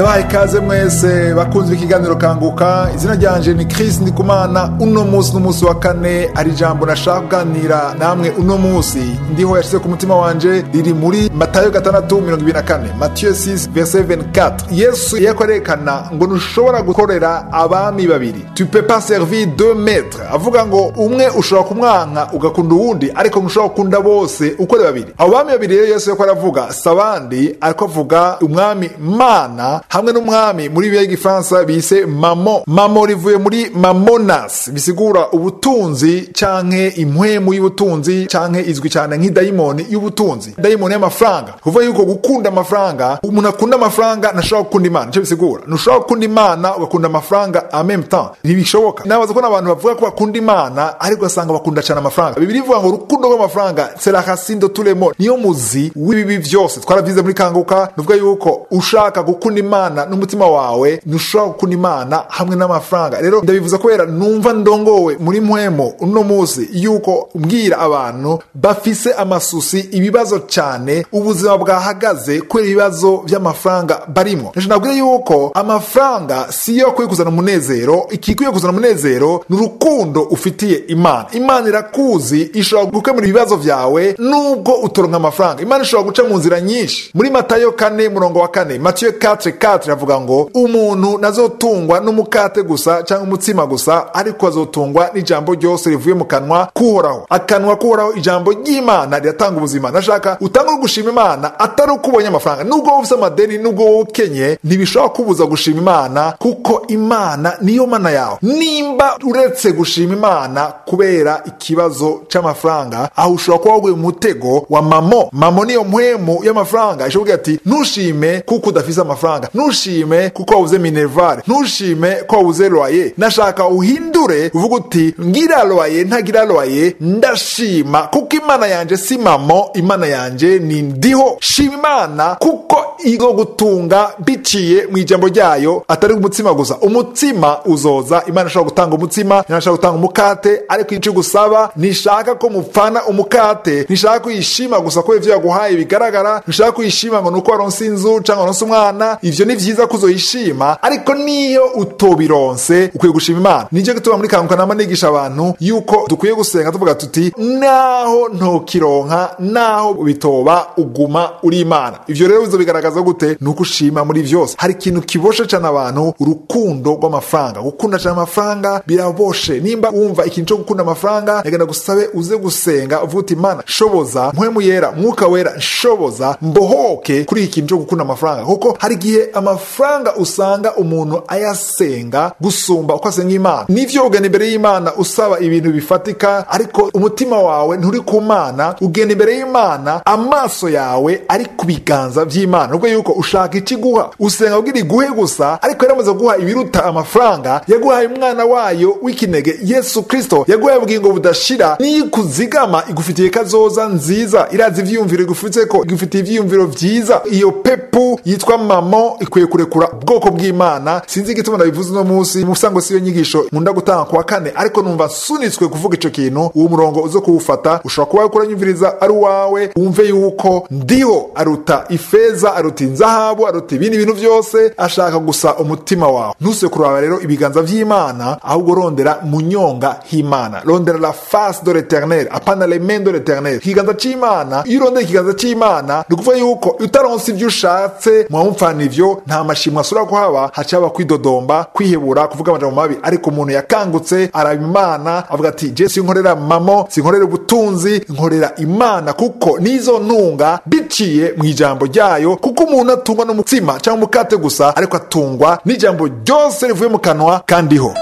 ndabahaye ikaze mwese bakunzwe ikiganiro kanguka izina ryanje ni Chris Ndikumana uno munsi n'umunsi wa kane ari ijambo nashaka kuganira namwe uno munsi ndiho yashize ku mutima wanje riri muri Matayo gatandatu mirongo ibiri na kane Matthieu 6 verset 24 Yesu yako arerekana ngo ntushobora gukorera abami babiri tu peux pas servir deux maîtres avuga ngo umwe ushobora kumwanka ugakunda uwundi ariko ntushobora gukunda bose uko ari babiri abo bami babiri rero Yesu yako aravuga sabandi ariko avuga umwami mana hamwe n'umwami muri bibiliya y'igifaransa bise mamo mamo rivuye muri mamonas bisigura ubutunzi canke impwemu y'ubutunzi canke izwi cyane nk'idayimoni y'ubutunzi dayimoni y'amafaranga kuvuga yuko gukunda amafaranga umuntu akunda amafaranga ntashobora gukunda imana nicyo bisigura ntushobora gukunda imana ugakunda amafaranga en même temps ntibishoboka nabaza ko n'abantu bavuga ko bakunda imana ariko ugasanga bakunda cyane amafaranga bibiri ivuga ngo urukundo rw'amafaranga c'est la racine de tous les maux niyo muzi w'ibibi byose twaravyize muri kanguka nuvuga yuko ushaka gukunda imana n'umutima wawe ntushobora gukunda imana hamwe n'amafaranga rero ndabivuza kubera numva ndongowe muri mpwemo uno munsi yuko mbwira abantu bafise amasusi ibibazo cyane ubuzima bwahagaze kubera ibibazo by'amafaranga barimo nabwira yuko amafaranga siyo akwiye kuzana umunezero ikikwiye kuzana umunezero ni urukundo ufitiye imana imana irakuzi ishobora gukemura ibibazo byawe nubwo utoronka amafaranga imana ishobora guca mu nzira nyinshi muri matayo kane murongo wa kane matiyo 4 4 avuga ngo umuntu nazotungwa n'umukate gusa cyangwa umutsima gusa ariko azotungwa n'ijambo ryose rivuye mu kanwa kuhoraho akanwa kuhoraho ijambo ry'imana riratanga ubuzima nashaka utanga gushima imana atari uko ubonye amafaranga nubwo wowe ufite amadeni nubwo wowe ukenye ntibishobora kubuza gushima imana kuko imana niyo mana yawe nimba uretse gushima imana kubera ikibazo c'amafaranga aho ushobora kuba waguye mu mutego wa mamo mamo niyo mpwemu y'amafaranga ishobora ati ntushime kuko udafise amafaranga ntushime kuko wabuze minervare ntushime ko wabuze loye nashaka uhindure uvuga uti ngira loye ntagira loye ndashima kuko imana yanje si mamo imana yanje ni ndiho shima imana kuko izo gutunga biciye mu ijambo ryayo atari umutsima gusa umutsima uzoza imana ishobora gutanga umutsima imana ishobora gutanga umukate ariko icyo gusaba nishaka ko mupfana umukate nishaka ko uyishima gusa ko ivyo yaguhaye bigaragara nishaka ko uyishima ngo nuko waronse inzu cyangwa waronse umwana ivyo ni vyiza ko uzoyishima ariko niyo utobironse ukwiye gushima imana nicyo gituma muri kanguka nama nigisha abantu yuko dukwiye gusenga tuvuga tuti naho ntokironka naho bitoba uguma uri imana ivyo rero bizo bigaragaza gute ni uko ushima muri vyose hari ikintu kiboshe cane abantu urukundo rw'amafaranga gukunda cane amafaranga biraboshe nimba wumva ikintu cyo gukunda amafaranga nagenda gusabe uze gusenga uvuga uti imana shoboza mpwemu yera mwuka wera nshoboza mbohoke kuri iki kintu cyo gukunda amafaranga kuko hari igihe amafaranga usanga umuntu ayasenga gusumba uko asenga imana nivyo ugenda imbere y'imana usaba ibintu bifatika ariko umutima wawe nturi ku mana ugenda imbere y'imana amaso yawe ari ku biganza vy'imana nubwo yuko ushaka ikiguha usenga kugira iguhe gusa ariko yaramaze guha ibiruta amafaranga yaguhaye umwana wayo w'ikinege yesu kristo yaguhaye ubugingo budashira niyo ikuzigama igufitiye kazoza nziza irazi ivyiyumviro igufitse ko igufitiye ivyiyumviro vyiza iyo pepu yitwa mamo ikwiye kurekura ubwoko bw'imana sinzi igituma ndabivuze uno munsi musango siyo nyigisho nkunda gutanga kuwa kane ariko numva sunitswe kuvuga ico kintu uwo murongo uzo kuwufata ushobora kuba uriko uranyumviriza ari uwawe wumve yuko ndiho aruta ifeza aruta inzahabu aruta ibindi bintu vyose ashaka gusa umutima wawe ntuse kuraba rero ibiganza vy'imana ahubwo rondera mu nyonga h'imana rondera la face de l'éternel apana les mains de l'éternel ikiganza c'imana iyo urondera ikiganza c'imana ni ukuvuga yuko utaronse ivyo ushatse mwamupfana ivyo nta mashimwe asubira kuhaba haca haba kwidodomba kwihebura kuvuga amajambo mabi ariko umuntu yakangutse araba imana avuga ati je sinkorera mamo sinkorera ubutunzi nkorera imana kuko nizo ntunga biciye mu ijambo ryayo kuko umuntu atungwa n'umutsima cyangwa umukate gusa ariko atungwa n'ijambo ryose rivuye mu kanwa kandiho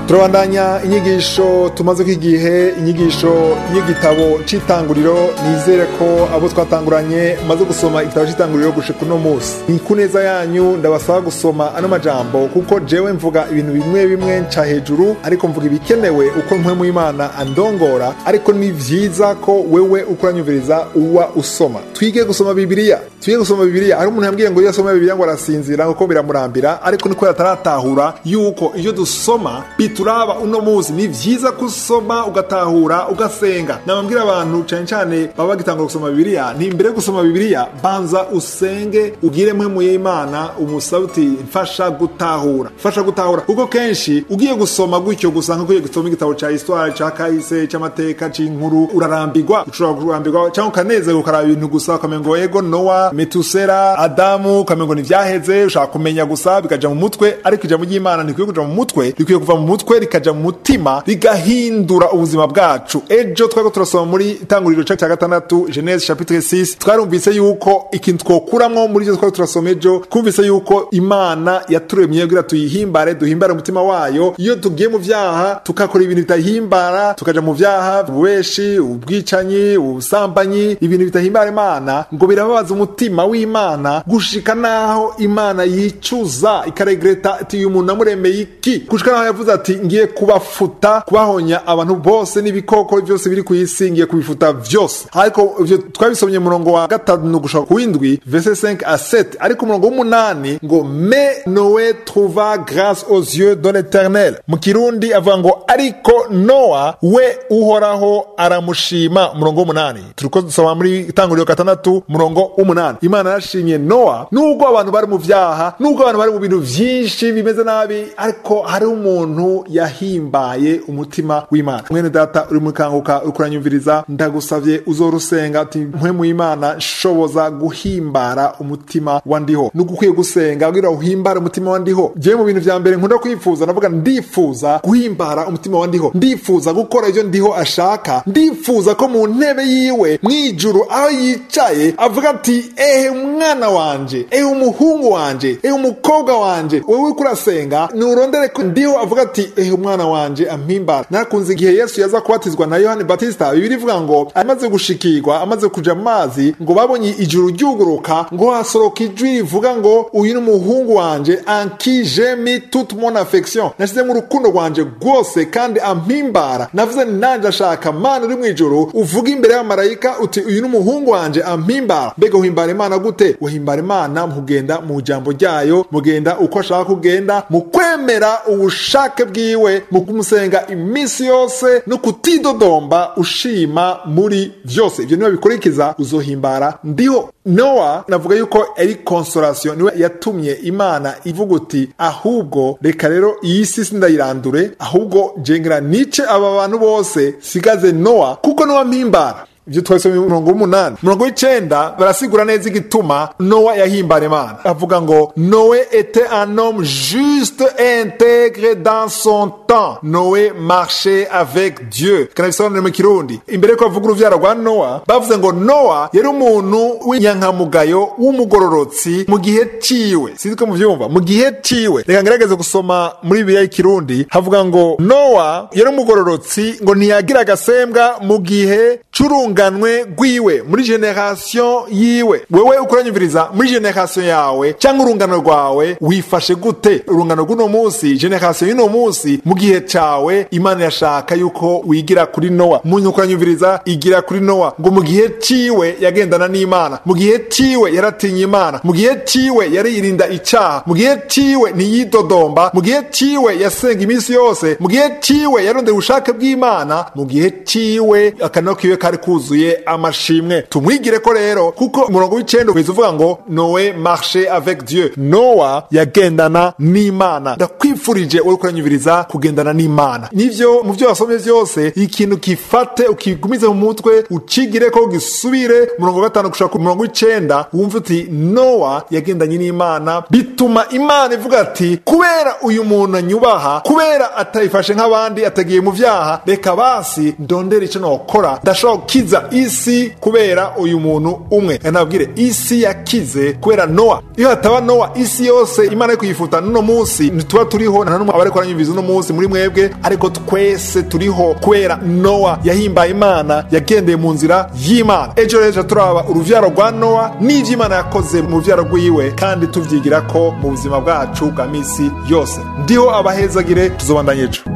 turabandanya inyigisho tumaze ko igihe inyigisho y'igitabo c'itanguriro nizere ko abo twatanguranye maze gusoma igitabo c'itanguriro gushika uno munsi ni ku neza yanyu ndabasaba gusoma ano majambo kuko jewe mvuga ibintu bimwe bimwe nca hejuru ariko mvuga ibikenewe uko mpwemu y'imana andongora ariko ni vyiza ko wewe uko uranyumviriza uwa usoma twige gusoma bibiliya twige gusoma bibiliya hari umuntu yambwiye ngo iyo asoma bibiliya ngo arasinzira kuko biramurambira ariko niko yataratahura yuko iyo dusoma bituraba uno munsi ni vyiza kusoma ugatahura ugasenga nabambwira abantu cane cane baba bagitangura gusoma bibiliya ni imbere yo gusoma bibiliya banza usenge ugire mpwemu y'imana umusabe uti mfasha gutahura mfasha gutahura kuko kenshi ugiye gusoma gutyo gusa nko ugiye gusoma igitabo ca histoire ca kahise c'amateka c'inkuru urarambirwa ushobora kurambirwa cyangwa ukanezerwa ukaraba ibintu gusa ukamenya ngo ego nowa metusera adamu ukamenya ngo ntivyaheze ushaka kumenya gusa bikaja mu mutwe ariko ijambo ry'imana ntikwiye kuja mu mutwe rikwiye kuva mu mutwe rikaja mu mutima rigahindura ubuzima bwacu ejo twari turasoma muri itanguriro ca ca gatandatu genese chapitre 6 twarumvise yuko ikintu twokuramwo muri ivyo twari turasoma ejo twumvise yuko imana yaturemye kugira tuyihimbare duhimbare umutima wayo iyo tugiye mu vyaha tukakora ibintu bitahimbara tukaja mu vyaha ububeshi ubwicanyi ubusambanyi ibintu bitahimbara imana ngo birababaza umutima w'imana gushika naho imana yicuza ikaregreta ati uyu muntu namuremeye iki gushika naho yavuze ati ngiye kubafuta kubahonya abantu bose n'ibikoko byose biri ku isi ngiye kubifuta vyose ariko ivyo twabisomye murongo wa gatanu gushaka kuwindwi verse 5 à 7 ariko umurongo w'umunani ngo me noe trouva grâce aux yeux de l'éternel mu kirundi avuga ngo ariko noa we uhoraho aramushima umurongo w'umunani turiko dusoma muri itanguriro gatandatu umurongo w'umunani imana yarashimye noa nubwo abantu bari mu vyaha nubwo abantu bari mu bintu vyinshi bimeze nabi ariko hariho umuntu yahimbaye umutima w'imana mwene data uri mukanguka uri kuranyumviriza ndagusavye uzorusenga ati mpwemu y'imana nshoboza guhimbara umutima wa ndiho nugukwiye gusenga kugira uhimbare umutima wa ndiho jewe mu bintu vya mbere nkunda kwifuza navuga ndifuza guhimbara umutima wa ndiho ndifuza gukora ivyo ndiho ashaka ndifuza ko mu ntebe yiwe mwijuru aho yicaye avuga ati ehe mwana wanje ehe umuhungu wanje ehe umukobwa wanje wewe uriko urasenga nurondere ko ndiho avuga ati ehe umwana wanje ampimbara narakunze igihe yesu yaza kubatizwa na yohani batista bibiri ivuga ngo amaze gushikirwa amaze kuja mu mazi ngo babonye ijuru ryuguruka ngo hasoroka ijwi rivuga ngo uyu ni umuhungu wanje anki jemi toute mon affection nashizemo urukundo rwanje rwose kandi ampimbara navuze ni nanje ashaka mana uri mu ijuru uvuga imbere y'amarayika uti uyu ni umuhungu wanje ampimbara mbega uhimbara imana gute uhimbara imana mugenda mu jambo ryayo mugenda uko ashaka kugenda mu kwemera ubushake bwiwe mu kumusenga iminsi yose no kutidodomba ushima muri vyose ivyo niba bikurikiza uzohimbara ndiho nowa navuga yuko ari consolation niwe yatumye imana ivuga uti ahubwo reka rero iyi si sindayirandure ahubwo jengera nice aba bantu bose sigaze nowa kuko nowa mpimbara ibyo twasomye umurongo w'umunani umurongo w'icenda barasigura neza igituma nowa yahimbara imana avuga ngo noe était un homme juste et intègre dans son temps noe marchait avec dieu kanabisobanure mu kirundi imbere yuko bavuga uruvyaro rwa nowa bavuze ngo nowa yari umuntu w'inyankamugayo w'umugororotsi mu gihe ciwe sinzi ko muvyumva mu gihe ciwe reka ngerageze gusoma muri bibiliya y'ikirundi havuga ngo nowa yari umugororotsi ngo ntiyagira agasembwa mu gihe c'urunga urunganwe rwiwe muri generation yiwe wewe ukuranyumviriza muri generation yawe cyangwa urungano rwawe wifashe gute urungano rw'uno munsi generation y'uno munsi mu gihe cawe imana yashaka yuko wigira kuri nowa muntu ukuranyumviriza igira kuri nowa ngo mu gihe ciwe yagendana n'imana mu gihe ciwe yaratinye imana mu gihe ciwe yaririnda icaha mu gihe ciwe ntiyidodomba mu gihe ciwe yasenga iminsi yose mu gihe ciwe yarondera ubushake bw'imana mu gihe ciwe akanwa kiwe kari kuzuye yuzuye amashimwe tumwigire ko rero kuko umurongo w'icenda uheza uvuga ngo noe marche avec dieu nowa yagendana n'imana ndakwifurije uri kuranyumviriza kugendana n'imana nivyo mu vyo wasomye vyose ikintu kifate ukigumize mu mutwe ucigire ko gisubire umurongo wa gatanu gushaka ku murongo w'icenda wumva uti nowa yagendanye n'imana bituma imana ivuga ati kubera uyu muntu anyubaha kubera atayifashe nk'abandi atagiye mu vyaha reka basi ndondera ico nokora ndashobora gukiza isi kubera uyu muntu umwe nabwire isi yakize kubera nowa iyo hataba nowa isi yose imana yo kuyifuta n'uno munsi ntituba turiho nta n'umwe aba ariko aranyumviza uno munsi muri mwebwe ariko twese turiho kubera nowa yahimbaye imana yagendeye mu nzira y'imana ejo rero turaba uruvyaro rwa nowa n'ivyo imana yakoze mu ruvyaro rwiwe kandi tuvyigira ko mu buzima bwacu bwa misi yose ndiho abahezagire tuzobandanya ejo